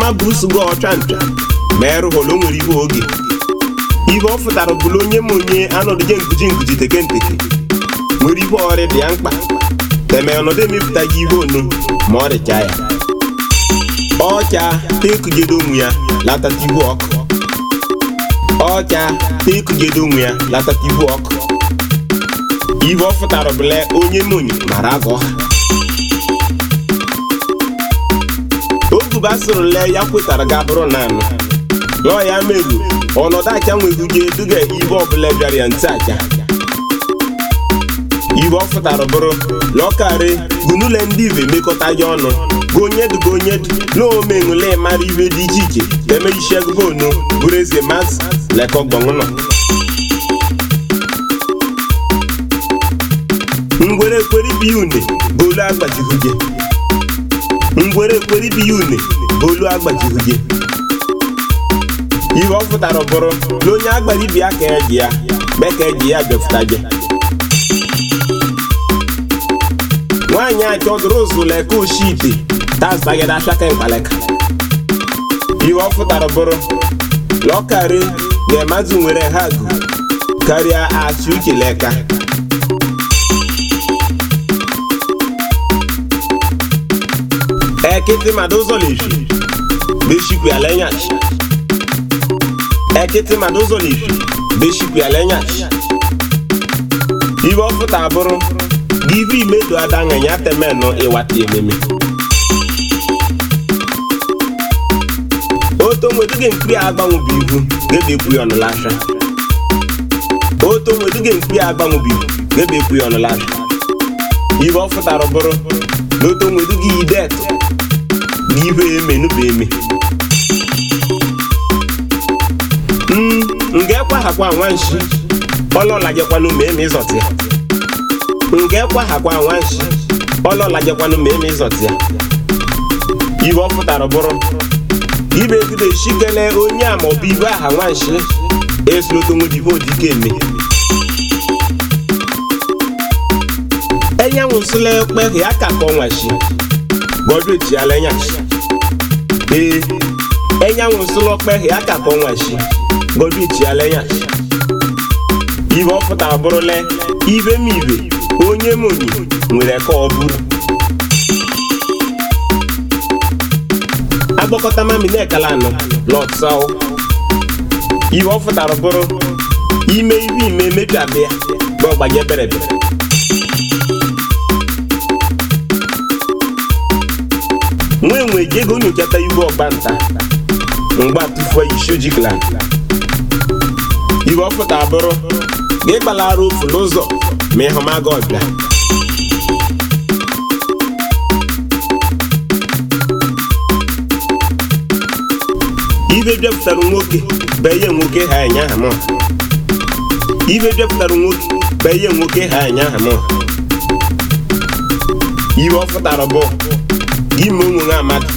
ma burusugo ọcha ncha ma erụghọla o nwere ihe oge ihe ọ fụtara bụla onye ma onye anọdụje nkuji nkuji teke nteke nwere ihe ọrịa dị ya mkpa teme ọnọdụ emepụtaghị ihe onu ma ọ rịcha ya ọcha tekujedo onwe ya latata ihu ọkụ ọcha tekujedo onwe ya latata ihu ọkụ ihe ọ fụtara bụla onye monyi mara agọ ha oguba sịrị lee ya kwetara ga bụrụ naanị lọọ ya meru ọnọdụ acha nweguge eduga ibe ọbụla bịara ya ntị acha ibe ọ fụtara bụrụ lọkarị gunule ndị ibe mekọta ya ọnụ gonyedu gonyedu n'omenule mara ibe dị iche iche eme isi agụba onu bụrụ eze mazị lekọgbọnụnọ ngwere ekweri bi une bolu agbajihuge ngwere ekweri bi une bolu agbajihuge ihe ọ fụtara bụrụ na onye agbara ibi ya ka eji ya mee ka eji ya bịafụtaje nwaanyị a chọdụrụ ụzụ leka oshi ite tazbagide afịaka mkpaleka ihe ọ fụtara bụrụ lọkarị ga-emazụ nwere ha gụ karịa achị uche leka ekịtị mmadụ ụzọ lefi beshikwu ya lenyachi ekịtị mmadụ ụzọ lefi beshikwu ya lenyachi ibe ọ fụta bụrụ givi imedo adanganya temenụ ịwata ememe oto nweduge nkiri agbanwụbụ ihu gedekwu ya ọnụlasha oto nweduge nkiri agbanwụbụ ihu gedekwu ya ọnụlasha ibe ọ fụtara bụrụ na oto nweduge idetu na ibe emenụba eme mm nga ekwahakwa nwanshi ọlọlajekwanụ ma eme ịzọtị ya nga ekwahakwa nwanshi ọlọlajekwanụ ma eme ịzọtị ya ibe ọ fụtara bụrụ ibe ebido shikele onye a maọbụ ibe aha nwanshi esulotonwedibe odike eme enyanwụsịla ekpeghị aka ka ọnwashi gbọdọ echiala enyashi ee enyanwụsịla okpeghị aka ka ọnwashi gbọdọ echiala enyashi ibe ọ pụtara bụrụla ibe m ibe onye m onye nwere ka ọ bụrụ agbakọta mami na-ekala anọ lọtsaụ ibe ọ fụtara bụrụ ime ibe ime mebi abịa bụ ọgbanye berebere nwee nwe ji ego nyochata ibu ọgbanta mgba tụfuo ishoji gland ibe ọ pụtara bụrụ ga ịgbalara ofu n'ụzọ ma ịhụmaga ọbịa ibe bịapụtara nwoke beye nwoke ha anya aha mụ ibe bịapụtara nwoke beye nwoke ha anya aha mụ ibe ọ fụtara bụ gị ma onwe nwa amadụ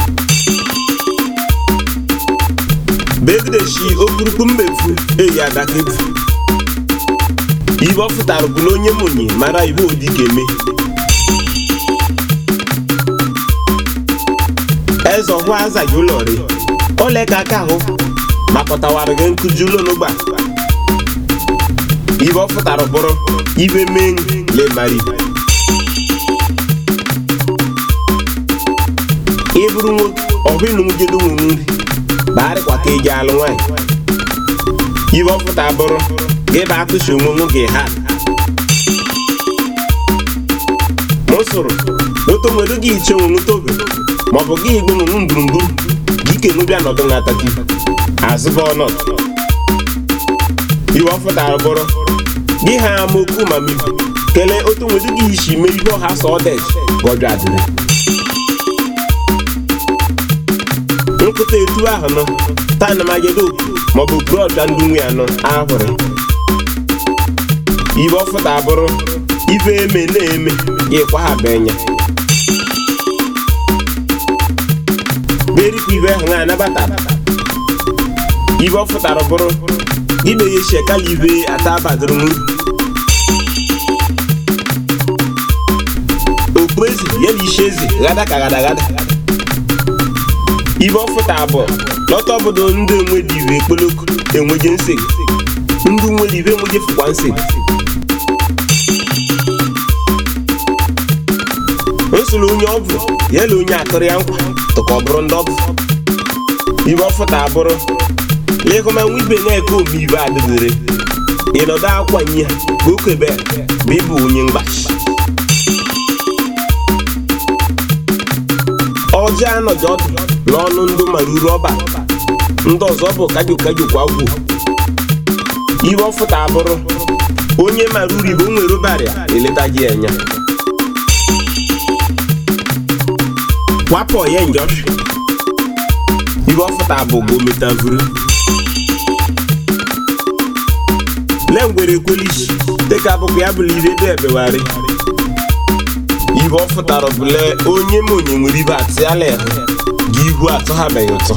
begideshi okurukpu mmefu eyi adaketu ibe ọ fụtara bụ na onye monyi mara ibe odike eme eze ọhụ azaghị ụlọ ri ole ka aka ahụ makọtawara gị nkụji ụlọ n'ụgba ibe ọ fụtara bụrụ ibe mee lemari ịbụrụ nwoke ọhụnụgedo nwere nri barịkwa ka eji alụ nwaanyị ibe ọ fụtara bụrụ gị bụ atụsi onwe nwoke ha mụsụrụ oto nwere gị iche onwe tobe maọbụ gị igbe onwe mgburugburu gị kenu bịa nọdụ n'atati azụba ọnọdụ iwe ọ fụtara bụrụ gị ha amaokwu ma mibu kelee otu nwere gị isi mee ihe ọha sọ ọdech gọjọ adịrị nkụta etu ahụ nọ taa na magedo maọbụ brọd ndị nwe ya nọ ahụrụ ibe ọ fụtara bụrụ ibe eme na-eme gị kwahabenya berikwa ibe ahụ na anabata ibe ọ fụtara bụrụ ibe ya shekala ibe ata abadoro nru okpueze ya na ishi eze ghada ka ghada ghada ibe ọfụta bụ lọta obodo ndị enwedi iwe ekpoloko enweje nsegbu ndị nwere ibe enweje fụkwa nsegbu o soro onye ọbụ ya na onye akụrụ ya nkwa tụka ọ bụrụ ndị ọbụ ibe ọfụta abụrụ lekọmanwe ibe na-eke omeibe adịdịrị ịnọdụ akwanye ha ka okebe bụ ịbụ onye mgbachi ọjọọ anọghị ọdụ n'ọnụ ndị maruru ọba ndị ọzọ bụ kajo kajo kwa gwu ibe ọfụta abụrụ onye maruru ibe o nwere ụbarịa eletaghị ya anya wapụ ya njọ ibe ọfụta bụ bụ metavuru le ngwere ekwelisi dịka bụkwa ya bụla ibe dị ebewari ibe ọ fụtara bụle onye ma onye nwere ibe atịala ehe gị ihu atọ ha beghị ụtọ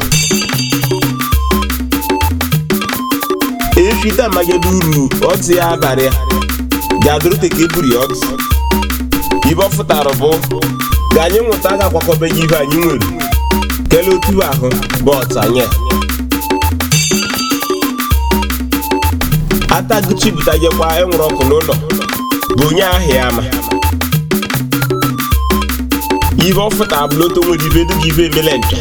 efite amagede uru ọtị ya abalị ya ga-adụrụ teka eburu ya ọtụ ibe ọ fụtara bụ ga anyị nwụta ga-akwakọbeghị ibe anyị nwere kelee otu ahụ bụ ọtanye ataguchipụtagekwa enwere ọkụ n'ụlọ bụ onye ahụ ya ama ibe ọfụta abụloto nwere ibe dịka ibe emele nche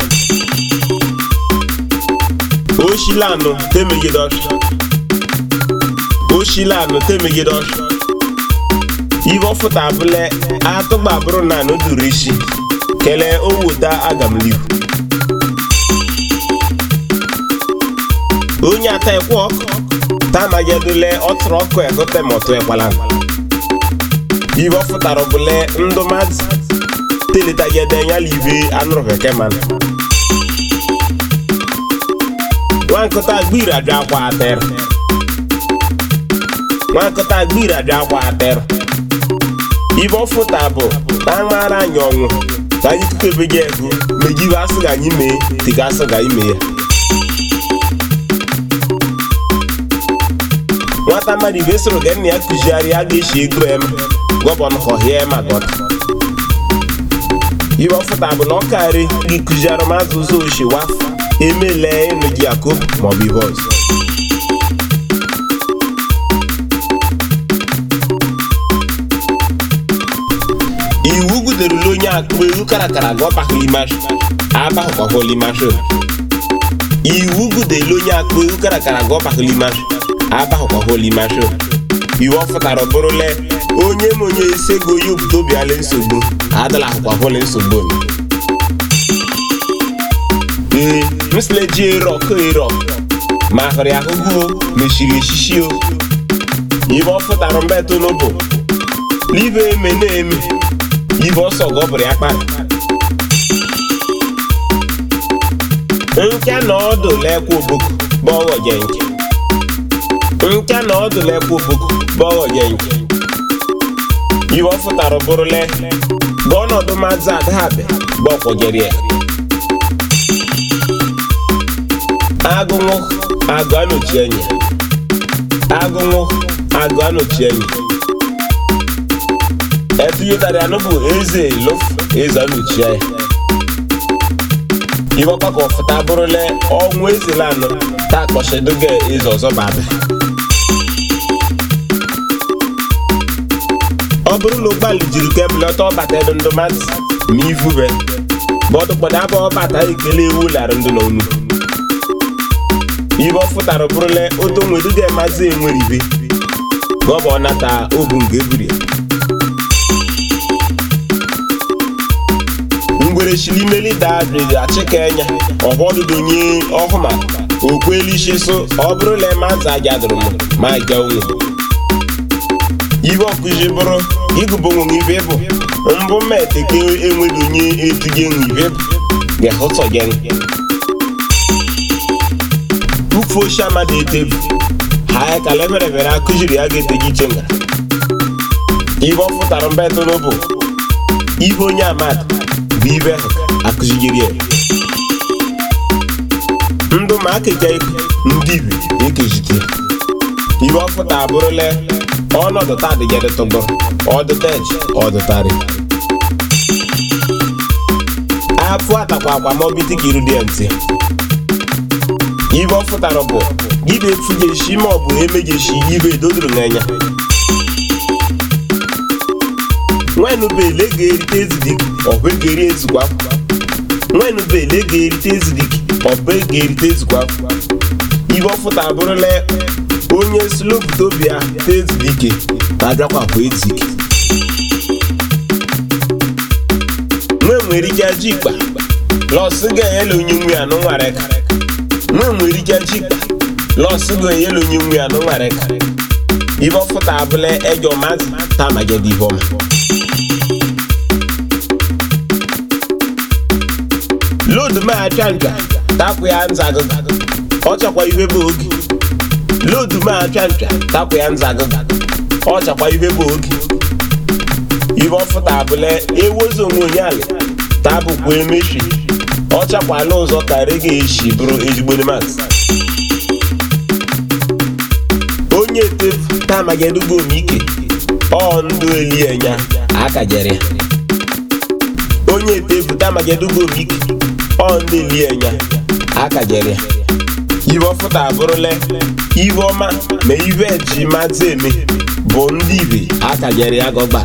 oshilanụ temegide ọsha oshilanụ temegide ọsha ibe ọfụta abụle atụgba bụrụ na anụ duru isi kelee owuta agamlihu onye ata ekwe ọkụ tamagedule ọtụrụ ọkụ egote ma ọtụ ekwala ibe ọ fụtara bụle ndụ mmadụ teletagede nyala ibe anụrụ bekee mana nwa nkụta gbiri adị akwa atịrị nwa nkụta gbiri adị akwa atịrị ibe ọ fụta bụ na aṅara anyị ọnwụ ka anyị kukebege ego megibe asị ga anyị mee tiga asị ga ime ya nwata mmadụ ibe soro ga nna ya kụzigharị a ga-eshi ego em gọbọn họhịa ma gọta ibe ọfụta bụ na ọ karị gị kụziara m azụ ụzọ oshi wafụ emele ịnụ gị akụ maọbụ ihe ọzọ iwu guderula onye akụ ewu karakara ga ọbahụlimashu abahụkwahụlimashu iwu gudelu onye akụ ewu karakara ga ọbahụlimashu abahụkwahụlimashu iwu ọ fụtara bụrụle onye ma onye esego onye obodo bịala nsogbu adala ahụkwahụli nsogbu ee msile ji ero ọkụ ero ma hụrụ ya ahụgụ mechiri echichi o ibe ọ fụtara mbetụ n'ụbụ n'ibe eme na-eme ibe ọsọ gọbụrụ ya kpara nke na ọdụ lekwa oboko bọghọ je nke nke na ọdụ lekwa oboko bọghọ je nke ibe ọ fụtara bụrụle gọọnọdụ mazị adabe bụ ọkwọjere ya agụnwụ agụ anọchi enyi agụnwụ agụ anọchi enyi etunyetara anụ bụ eze lof eze anọchi ya ibe ọgbakọ fụta bụrụle ọnwụ eze lanụ ta akpọchidoge eze ọzọ baba ọ bụrụ na ụgbọala jiri kebụl ọtọ ọbata edo ndụ mmadụ ma ivube bọdụkpọdụ abụ ọbata ekele ewu lara ndụ n'onu ibe ọ fụtara bụrụle oto nweduga mazi enwere ibe gọbọ nata obu nke ebiri ngwere chiri imeli dadridi achịka enya ọhọdụdo nye ọhụma okwelishiso ọ bụrụla maza ajadụrụ m ma ga onwe ibe ọkụzi bụrụ ịgụbụ onwe ibe bụ mbụ meteke enweghị onye etuge nwe ibe bụ ga-ahụtọ gị ufu oshi amadi etebu ha ya ka leferefere akụziri ya ga-eteji iche nga ibe ọ fụtara mbetụ n'ụbụ ibe onye amadi bụ ibe ahụ akụzigiri ya ndụ ma akeja eko ndị ibe ekejite ibe ọ fụta abụrụla ọnọdụ ta adịgedetụgbọ ọdụta eji ọdụtarị afụ atakwa akwa ma ọbịtị ka iru dị ya ntị ibe ọ fụtara bụ ibe efujeshi ma ọ bụ emejeshi ibe edodoro n'anya nwenubele ga-erite ezidik ọbụ ga-eri ezigbo afọ nwenubele ga-erite ezidik ọbụ ga-erite ezigbo afọ ibe ọ fụta abụrụla onye sloputobia ta ezidike na-abịakwa bụ ezike nwe nwere ike aji ikpa lọsị ga-enyela onye nwe ya n'ụnwara ka nwe nwere ike aji ikpa lọsị ga-enyela onye nwe ya n'ụnwara ka ibe ọ fụta abụla ejọ mazi ta magede ibe ọma lodu ma acha ncha tapụ ya nza agụga ọ chakwa ibe bụ oge lodu ma acha ncha tapụ ya nza agụga ọ chakwa ibe bụ oge ibe ọfụta abụla ewozi onwe onye ala tabụkwa emechi ọ chakwala ụzọ ka rege eshi bụrụ ezigbo mas onye etefu tamagedugo ike ọ ndụ elienya akajere ya onye etefu tamagedugo ike ọ ndị elienya akajere ya ibe ọfụta abụrụla ibe ọma ma ibe eji mazi eme bụ ndị ibe akajere ya gọgbara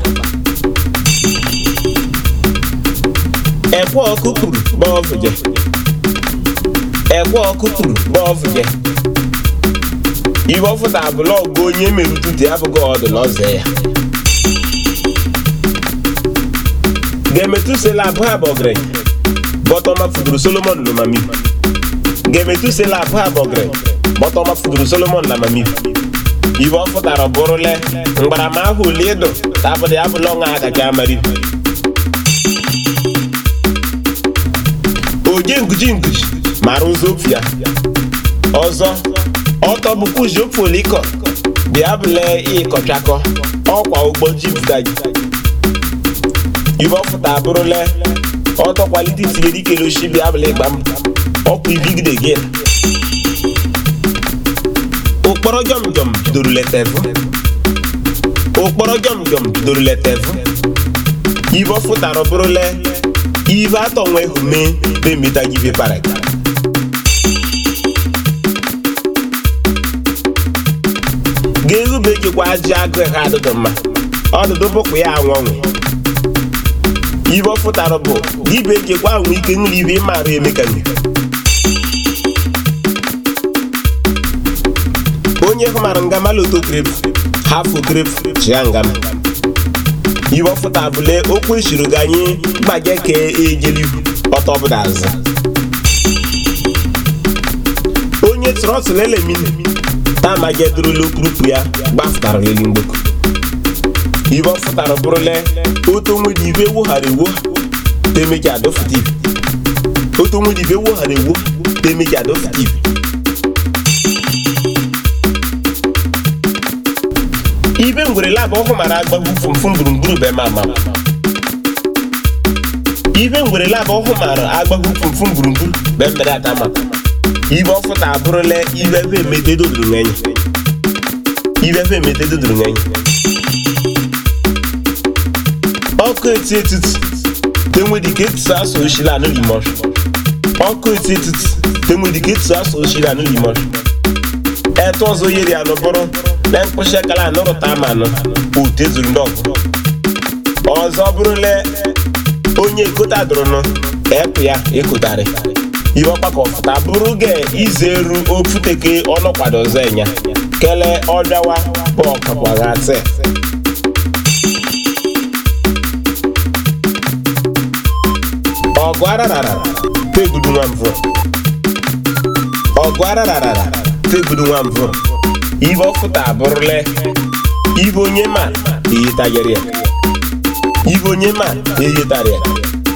ẹ̀kọ́ kúkúrú bọ́ọ̀fù jẹ ẹ̀kọ́ kúkúrú bọ́ọ̀fù jẹ ibe ọfụta blọọgụ onye merụtụte abụghị ọdụ n'ọzọ ya ga-emetụsela abụọ abọgịrị bọtọma fuduru solomon n'omami ga-emetụsela abụọ abọgịrị bọtọma fuduru solomon na mami ibe ọ fụtara bụrụle mgbaramahụ ole ịdụ tabụdị abụla ọnwa agaghị amari oje nguji nguji mara ụzọ ofu ya ọzọ ọtọ bụkwa uji ofu olikọ bịa bụle ịkọchakọ ọkwa ụgbọ ji budaji ibe ọfụta abụrụle ọtọ kwalite itinye dike loshi bịa bụle ịgba mbọ ọkwa ibigide gị ụkpọrọ jọm jọm bidoro letevu ụkpọrọ jọm jọm bidoro letevu ibe ọfụtara bụrụle ive atọ nwe hume bemita give paraka ga-erube jikwa ajị agụ ha adụdụ mma ọdụdụ bụkwa ya anwụnwụ ibe ọ fụtara bụ ibe ejekwa anwụ ike nri ibe ịmara emekanye onye hụmara ngama loto krep hafụ krep chia ngama ibe ọfụta bụle okwu eshiri gị anyị gbage ka ejelibu ọtọ bụda azụ onye trọtụl elemini tamagedurula okrupu ya gbafụtara elu mgboko ibe ọfụtara bụrụle otu nwere ibe woghara ewo temeji adọfụta ibe otu nwere ibe woghara ewo temeji adọfụta ibe ibe ngwere labụ ọhụ mara agbagbu fumfum gburugburu be mama ibe ngwere labụ ọhụ mara agbagbu fumfum gburugburu be mbere atama ibe ọfụta abụrụla ibe ebe emete dodoro n'enyi ibe ebe emete dodoro n'enyi ọkụ eti etiti tenwedike etutu asụ oshila anụ limọsh ọkụ eti etiti tenwedike etutu asụ oshila anụ limọsh etu ọzọ yeri anụ bụrụ na mkpụsị akala anụrụta amanụ ute zuru ndị ọgụ ọzọ bụrụle onye ekota dụrụnụ epụ ya ekotarị iwe ọkpakọ fụta bụrụ ge izeru ofuteke ọnụkwado ọzọ enya kele ọbịawa bụ ọkapụaghatị ọgụ ararara tegudu nwa mvụ ọgụ ararara tegudu nwa mvụ ibe ọfụta abụrụle ibe onye ma eyetagere ya ibe onye ma eyetara ya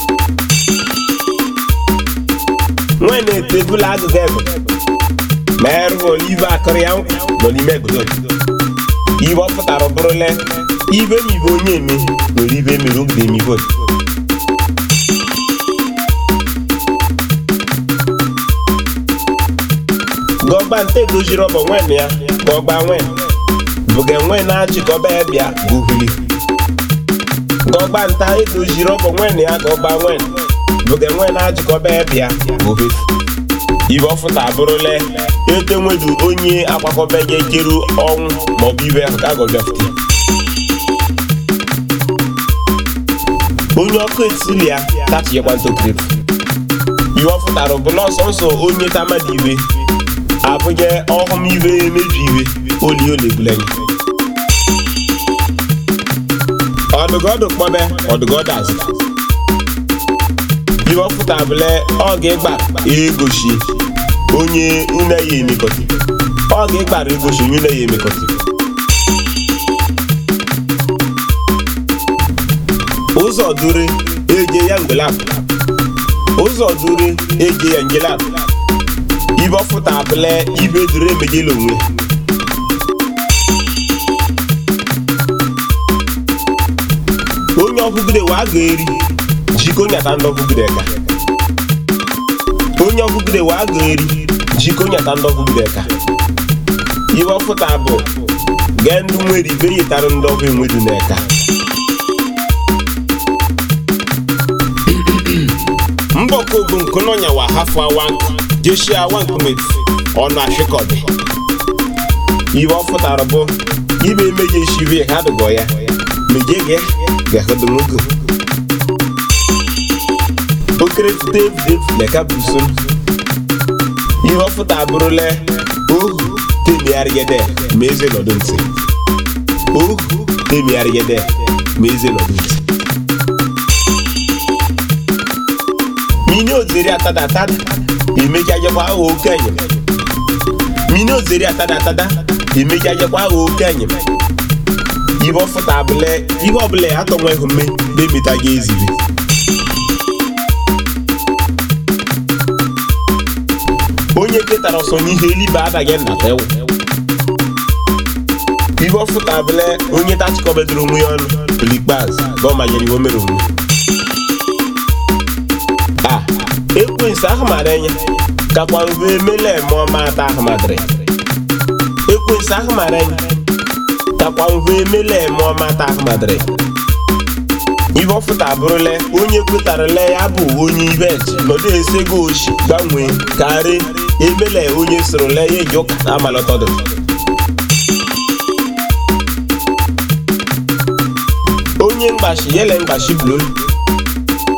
nwe na-etebula agụga ebe ma erụghọla ibe akụrụ ya nkwa nọ n'ime egodo ibe ọ pụtara bụrụle ibe ma ibe onye eme nwere ibe mere ogide emibo gọgba nte doziri ọbọ nwen ya gọgba nwen bụga nwe na-achịkọba ya bịa buhuli gọgba nta edoziri ọbọ nwen ya gọgba nwen bụga enwe na-ajịkọba ebe ya ohefu ibe ọfụta abụrụla ete nwedu onye akwakọba ga-ekeru ọnwụ maọbụ ibe ahụ ka agọbịafụta onye ọkụ etili ya tachighekwa ntokirif iwe ọ fụtara bụ n'ọsọ nsọ onye tamadi iwe abụghị ọhụm iwe emebi iwe oli olegbulenya ọdụgọdụ kpọbe ọdụgọdụ azụ iwe ọ fụtara bụle ọ ga-ịgba egoshi onye une ya emekọta ọ ga-ịgbara egoshi onye une ya emekọta ụzọ dure eje ya ngelap ụzọ dure eje ya ngelap ibe ọfụta abụle ibe dure emejela onwe onye ọbụgide wa ga-eri jiko nyata ndị ọbụgide ka onye ọbụgide wa ga-eri jiko nyata ndị ọbụgide ka ibe ọfụta bụ gee ndị nwere ibe yitara ndị ọbụ enwedu n'eka mbọkogo nkononya wa hafu awank jeshi awank met ọnụ ashikọdị ibe ọ fụtara bụ ibe emeje shive ha dụgọ ya meje gị gahodomogo okere fute efudefu leka buson ihe ọ fụta bụrụla ohu temigharịgede ma eze nọdụ ntị ohu temigharịgede ma eze nọdụ ntị mini ozeri atada atada emeji ajekwa agha oke enyem mini ozeri atada atada emeji ajekwa agha oke enyem ibe ọfụta abụle ihe ọbụla ya atọnwa ihu mme bemeta gị eziri onye ketara ọsọ n'ihe elibe adaghị nnata ewu ibe ọfụta abụle onye tachịkọbedoro onwe ya ọnụ n'ikpeazụ na ọ manyere iwe mere onwe a ekwensu ahụmara enye kakwa mgbe emele mụọ mata ahụmadịrị ekwensu ahụmara enye kakwa mgbe emele mụọ mata ahụmadịrị ibe ọfụta abụrụla onye kwetarala ya bụ onye ibeji nọdụ esego oshi gbanwee karị emele onye sorola ya eji ụka amalọtọdụ onye mgbashi yele mgbashi blolu